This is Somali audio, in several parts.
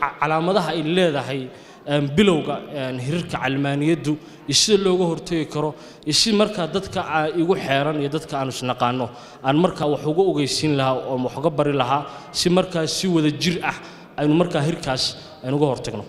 ca- calaamadaha ay leedahay een, bilowga een, hirarka calmaaniyaddu iyo sida looga hortegi karo iyo si markaa dadka aa igu xeeran iyo dadka aan isnaqaano aan markaa wax uga ogeysiin lahaa oo wax uga bari lahaa si markaa si wada jir ah aynu markaa hirkaas aynu uga hortagno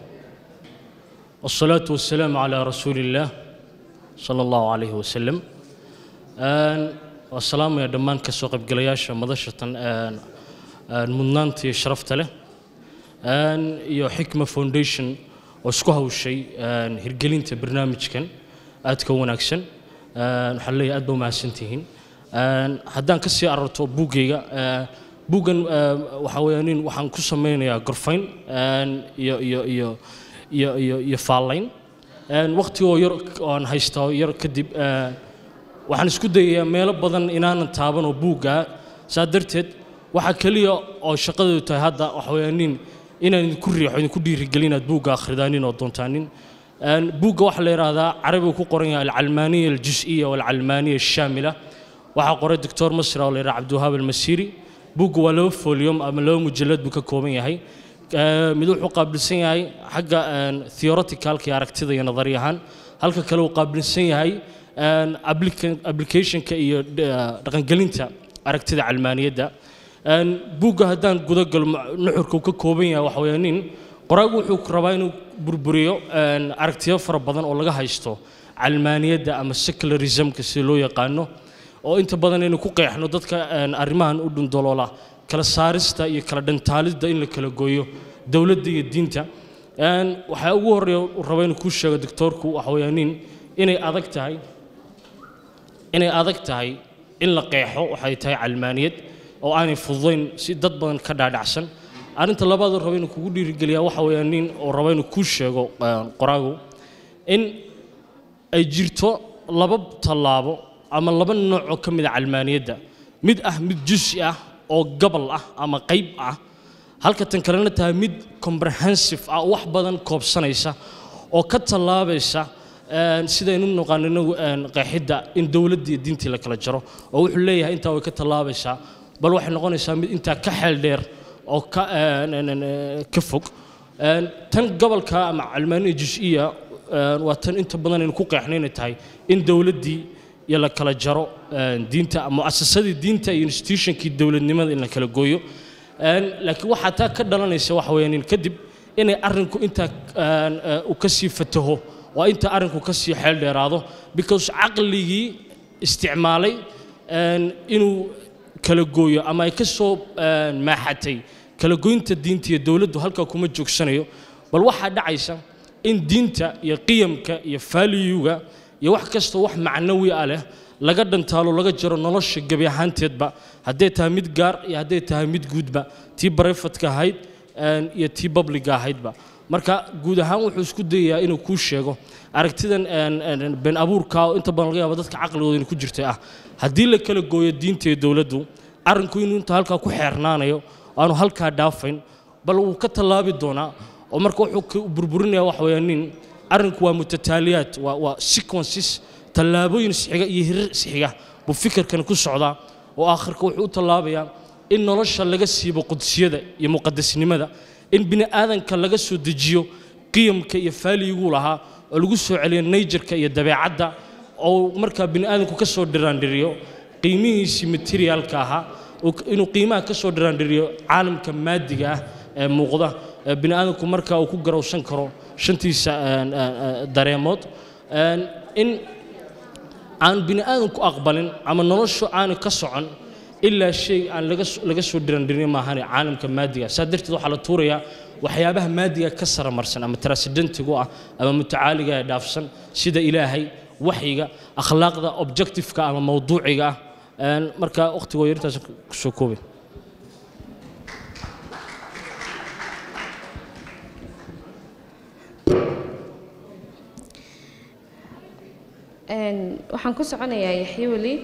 والصلاة والسلام على رسول الله صلى الله عليه وسلم Een, waa salaamaya dhammaan ka soo qaybgalayaasha madashatan een, een, mudnaanta iyo sharafta leh Een, iyo xikma foundation oo isku hawshay een, hirgelinta barnaamijkan aadka u wanaagsan Een, waxaan leeyahay aad ba umahadsantihiin Een, haddaan ka sii ararto buuggayga ee, buuggan ee, waxaa weeyaan nin waxaan ku sameynayaa gorfayn een, iyo iyo iyo iyo iyo iyo faallayn Een, waqtigoo yar oon haystaa yar kadib ee, waxaan isku dayayaa meelo badan inaanan taaban oo buugga saa darteed waxaa keliya oo shaqadeedu tahay hadda waxa weeyaan nin inaan idinku riixo idinku dhiirigelin inaad buugga akridaanin oo doontaanin Een, buugga waxaa la yidhaahdaa carabiga ku qoran yahay alcalmaaniya aljus-iya walcalmaaniya ashaamila waxaa qoray doctor masra oo la yidhaha cabdiwahaab almasiiri buugga waa laba folium ama laba mujallad buu ka kooban yahay Ee, mid wuxuu qaabilsan yahay xagga een, theoreticalka iyo aragtida iyo nadari ahaan halka kale uu qaabilsan yahay een, applica- applicationka iyo eh, dhaqangelinta aragtida calmaaniyadda Een, buugga haddaan gudagalo ma- nuxurka uu ka kooban yahay waxa weeye nin qoraagu wuxuu rabaa inuu burburiyo een, aragtiyo fara badan oo laga haysto calmaaniyadda ama secularismka sida loo yaqaano oo inta badan inuu ku qeexno dadka een, arrimahan u dhundaloola kala saarista iyo kala dhantaalidda in la kala gooyo dowladda iyo diinta Een, waxaa ugu horreeya uu raba inuu kuu sheego doctoorku waxa weeyaa nin inay adag tahay inay adag tahay in la qeexo waxay tahay calmaaniyad oo aanay fududayn si dad badan ka dhaadhacsan arrinta labaad oo raba inuu kugu dhiirigeliyaa waxa weeyaa nin oo raba inuu kuu sheego een, qoraagu in ay jirto laba tallaabo ama laba nooc oo ka mid a calmaaniyadda mid ah mid jusi ah oo gobol ah ama qayb ah halka tan kalena tahay mid comprehensive ah oo wax badan koobsanaysa oo ka tallaabaysa een, sidaynu u naqaano inagu een, qeexidda in dowladda iyo diintii la kala jaro oo wuxuu leeyahay intaa way ka tallaabaysaa bal waxay noqonaysaa mid intaa ka xeel dheer oo ka een, een, een, een, ka fog Een, tan gobolka ama calmaaniya jus-iya een, waa tan inta badan aynu ku qeexno inay tahay in dowladdii iyo la kala jaro een, diinta muasasadii diinta iyo institutionkii dowladnimada in la kala gooyo Een, laakiin waxaa taa ka dhalanaysa waxa weeyaan in kadib inay arrinku intaa een, ee, uu ka sii fataho waa inta arrinku ka sii xeel dheeraado because caqligii isticmaalay een, inuu kala gooyo ama ay ka soo een, maaxatay kala goynta diinta iyo dowladdu halkaa kuma joogsanayo bal waxaa dhacaysa in diinta iyo qiyamka iyo faaliyuga iyo wax kastoo wax macnawi ah leh laga dhantaalo laga jaro nolosha gebi ahaanteedba hadday tahay mid gaar iyo hadday tahay mid guudba tii barayfatka ahayd een, iyo tii babliga ahaydba marka guud ahaan wuxuu isku dayayaa inuu kuu sheego aragtidan een, een, been abuurka oo inta badan laga yaabo dadka caqligooda inay ku jirtay ah haddii la kala gooyo diinta iyo dowladdu arrinku inuu inta halkaa ku xeernaanayo aanu halkaa dhaafayn bal wuu ka tallaabi doonaa oo marka wuxuu ka burburinaya waxa weeyaan nin arrinku waa mutataaliyaad waa waa sequences tallaabooyin isxiga iyo hirir isxiga buu fikirkan ku socdaa oo aakhirka wuxuu u tallaabayaa in nolosha laga siibo qudsiyada iyo muqadasnimada in bini aadanka laga soo dejiyo qiyamka iyo faaliguu lahaa oo lagu soo celiyo nayjarka iyo dabeecadda oo markaa bini aadanku ka soo dhiraandhiriyo qiimihiisii materiaalka ahaa oo- inuu qiimaha ka soo dhiraandhiriyo caalamka maadiga ah ee muuqda ee bini aadanku markaa uu ku garowsan karo shantiisa een, een, een, dareemood Een, in aan bini aadanku aqbalin ama noloshu aanu ka socon ilaa shay aan laga so- laga soo dhirandhirin maahane caalamka maadiga saa darteed waxaa la tuurayaa waxyaabaha maadiga ka saramarsan ama transcendentigu ah ama mutacaaliga ee dhaafsan sida ilaahay waxyiga akhlaaqda objectiveka ama mawduuciga ah Een, marka waqtigoo yarintaas kusoo koobay Een, waxaan ku soconayaa yaxye weli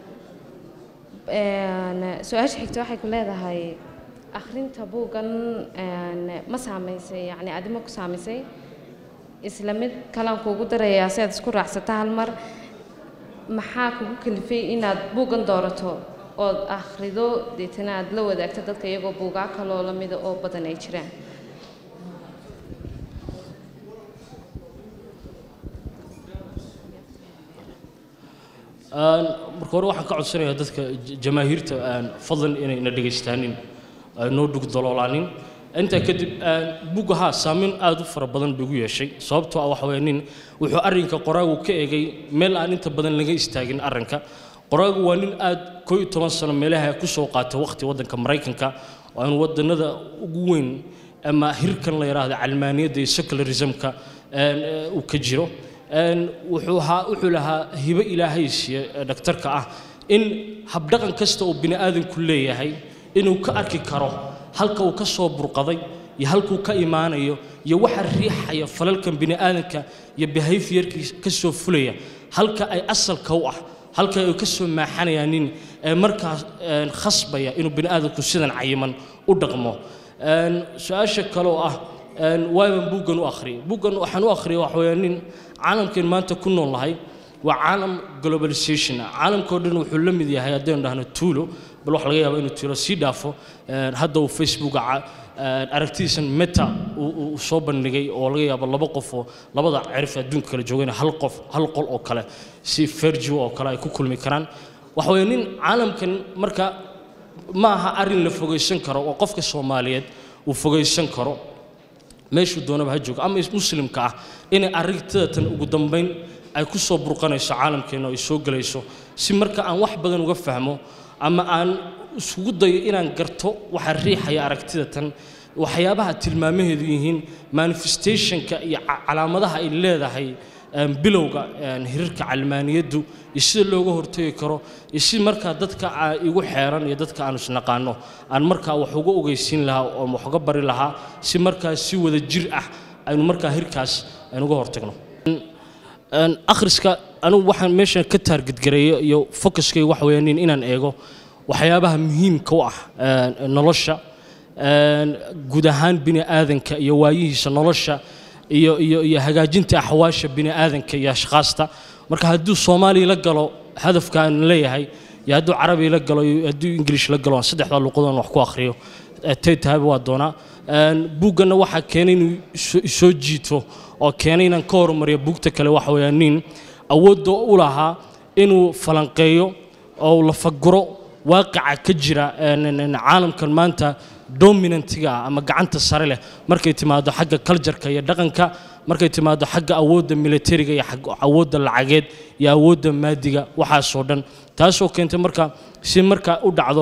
Een, su-aasha xigta waxay ku leedahay akhrinta buuggan een, ma saamaysay yacni adima ku saamaysay isla mid kalaan kuugu darayaa si aad isku raacsata hal mar maxaa kugu kalifay inaad buuggan doorato ood akhrido deetana aad la wadaagto dadka iyagoo buugaa kaloo lamida oo badan ay jiraan marka hore waxaan ka codsanayaa dadka jamaahiirta fadlan inayna dhegaystaanin noo dhug daloolaanin intaa kadib bugga haa saameyn aad u fara badan buu igu yeeshay sababtoo ah waxa weeye nin wuxuu arrinka qoraagu ka egay meel aan inta badan laga istaagin arrinka qoraagu waa nin aad koo iyo toban sano meelaha ku soo qaatay waqti waddanka maraykanka oo aan wadannada ugu weyn ama hirkan la yidhaahdo calmaaniyadda iyo secularismka uu ka jiro wuxuu ahaa wuxuu lahaa hibo ilaahay siiye dhaktarka ah in habdhaqan kasta oo bini aadamku leeyahay inuu ka arki karo halka uu ka soo burqaday iyo halkuu ka imaanayo iyo waxa riixaya falalkan bini aadamka iyo behaviorkiisa ka soo fulaya halka ay asalka u ah halka ay ka soo maaxanayaan nin markaas khasbaya inuu bini aadamku sidan cayiman u dhaqmo su-aasha kale oo ah waaban buuggan u akhriyay buuggan waxaan u akhriyay waxa weeye nin caalamkeen maanta ku nool nahay waa caalam globalization ah caalamkao dhan wuxuu la mid yahay haddaynu dhahno tuulo bal waxa laga yaaba inuu tuulo sii dhaafo hadda uu facebooka aragtidiisan meta uu soo bandhigay oo laga yaabo laba qof oo labada cirif adduunka kala joogayna hal qof hal qol oo kale si fergio oo kale ay ku kulmi karaan waxa weeye nin caalamkan marka ma aha arrin la fogaysan karo oo qofka soomaaliyeed uu fogaysan karo meeshuu doonaba ha joogo ama muslimka ah inay aragtidatan ugu dambayn ay ku soo burqanayso caalamkeenna ay soo gelayso si marka aan wax badan uga fahmo ama aan isugu dayo inaan garto waxa riixaya aragtidatan waxyaabaha tilmaamaheedu yihiin manifestationka iyo calaamadaha ay leedahay bilowga hirarka calmaaniyaddu iyo sida looga hortegi karo iyo si markaa dadka igu xeeran iyo dadka aan isnaqaano aan markaa wax uga ogeysiin lahaa oo wax uga bari lahaa si markaa si wada jir ah aynu markaa hirkaas aynu uga hortagno akhriska anigu waxaan meeshan ka taargedgareeyo iyo focuskayga waxa weeyaan inaan eego waxyaabaha muhiimka u ah nolosha guud ahaan bini aadanka iyo waayihiisa nolosha iyo iyo iyo hagaajinta axwaasha bini aadanka iyo ashkhaasta marka hadduu soomaaliya la galo hadafka aan leeyahay iyo hadduu carabi la galo iyo hadduu ingilish la galo aan saddexdaa luqadoon wax ku akhriyo tay tahayba waa doonaa buugganna waxaa keenay inuu soo jiito oo keenay inaan ka horumariyo buugta kale waxa weeyaan nin awoodda u lahaa inuu falanqeeyo oo la faguro waaqica ka jira caalamkan maanta dominantiga ah ama gacanta sare leh markay timaado xagga cultureka iyo dhaqanka markay timaado xagga awoodda militariga iyo awoodda lacageed iyo awoodda maadiga waxaasoo dhan taasoo keentay marka si marka u dhacdo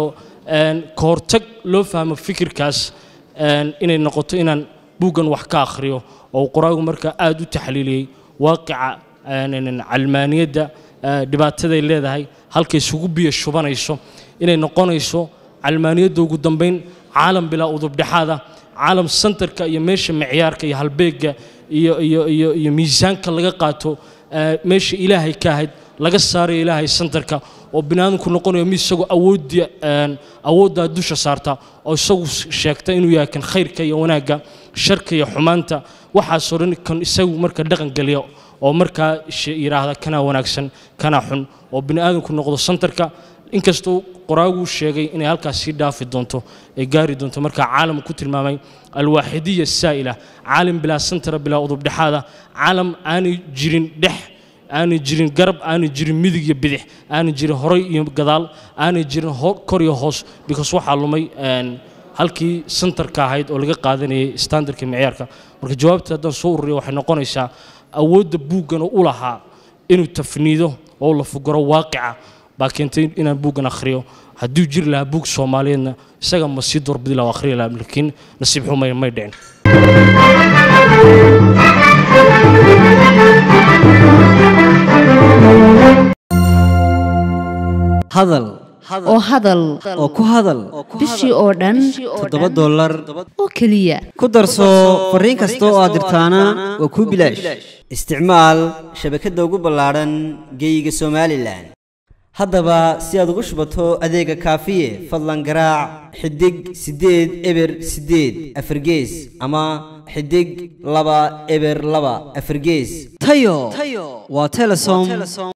ka hortag loo fahmo fikirkaas inay noqoto inaan buuggan wax ka akhriyo oo qoraagu marka aada u taxliiliyey waaqica calmaaniyadda dhibaataday leedahay halkay isugu biyo shubanayso inay noqonayso calmaaniyadda ugu dambayn caalam bilaa udubdhexaada caalam santarka iyo meesha micyaarka iyo halbeegga iyo iyo iyo iyo miisaanka laga qaato meesha ilaahay ka ahayd laga saarayo ilaahay santarka oo biniaadamku noqonayo mid isagoo awoodda awooddaa dusha saarta oo isagu sheegta inuu yahay kan khayrka iyo wanaagga sharka iyo xumaanta waxaasoo dhan kan isagu marka dhaqan geliya oo markaa yidhaahda kanaa wanaagsan kanaa xun oo biniaadamku noqdo santarka inkastoo qoraaguu sheegay inay halkaas sii dhaafi doonto ay gaari doonto markaa caalam ku tilmaamay alwaaxidiya saa'ila caalam bilaa santara bilaa udubdhexaada caalam aanay jirin dhex aanay jirin garab aanay jirin midig iyo bidix aanay jirin horay iyo gadaal aanay jirin kor iyo hoos because waxaa lumay halkii santarka ahayd oo laga qaadanayay standardka micyaarka marka jawaabta haddaan soo ururiyo waxay noqonaysaa awoodda buuggana u lahaa inuu tafniido oo la fugaro waaqica baa keentay inaan buuggan akhriyo hadduu jiri lahaa buug soomaaliyeedna isaga ma sii doorbidi laha akhriyi lahaa laakiin nasiib xumay may dhicin hadal oo hadal oo ku hadal bishii oo dhan toddoba dollar oo keliya ku darso fariin kasta oo aad dirtaana waa kuu bilaash isticmaal shabakadda ugu ballaadhan geeyiga somalilan haddaba si aad ugu shubato adeega kaafiye fadlan garaac xidig siddeed eber siddeed afargees ama xidig laba eber laba afargees tayo waa telesom